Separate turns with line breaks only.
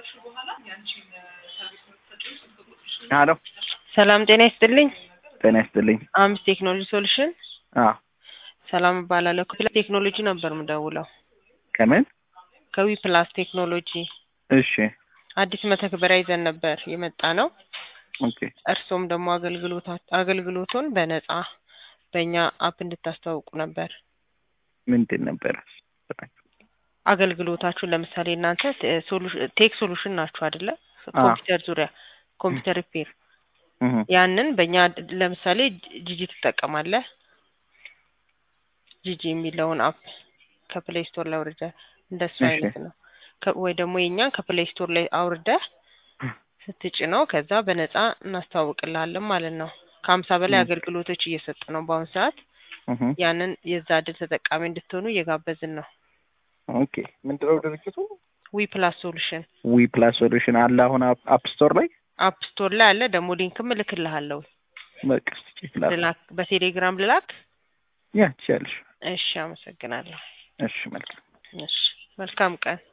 ሄሎ
ሰላም ጤና ይስጥልኝ።
ጤና ይስጥልኝ።
አምስ ቴክኖሎጂ ሶሉሽን
አዎ
ሰላም እባላለሁ። ከፕላስ ቴክኖሎጂ ነበር ምደውለው።
ከምን?
ከዊ ፕላስ ቴክኖሎጂ
እሺ
አዲስ መተግበሪያ ይዘን ነበር የመጣ ነው።
ኦኬ
እርሶም ደግሞ አገልግሎታ አገልግሎቱን በነጻ በእኛ አፕ እንድታስተዋውቁ ነበር።
ምንድን ነበረ?
አገልግሎታችሁን ለምሳሌ እናንተ ቴ- ሶሉ- ቴክ ሶሉሽን ናችሁ አይደለ?
አዎ።
ኮምፒውተር ዙሪያ ኮምፒውተር ሪፔር
እህ
ያንን በእኛ ለምሳሌ ጂጂ ትጠቀማለህ። ጂጂ የሚለውን አፕ ከፕሌይ ስቶር ላይ አውርደህ እንደሱ
እሺ።
አይነት ነው። ከ- ወይ ደግሞ የኛን ከፕሌይ ስቶር ላይ አውርደህ ስትጭነው ከዛ በነፃ እናስተዋውቅልሃለን ማለት ነው። ከሀምሳ በላይ
ም።
አገልግሎቶች እየሰጥ ነው በአሁኑ ሰዓት።
እህ
ያንን የዛ እድል ተጠቃሚ እንድትሆኑ እየጋበዝን ነው።
ኦኬ ምንድነው ድርጅቱ?
ዊ ፕላስ ሶሉሽን
ዊ ፕላስ ሶሉሽን አለ አሁን አፕ አፕ ስቶር ላይ
አፕ ስቶር ላይ አለ። ደግሞ ሊንክም እልክልሃለሁ።
በቃ እስኪ ቼክ ላድርግ።
ልላክ በቴሌግራም ልላክ።
ያ ትችያለሽ።
እሺ፣ አመሰግናለሁ።
እሺ መልካም
እሺ፣ መልካም ቀን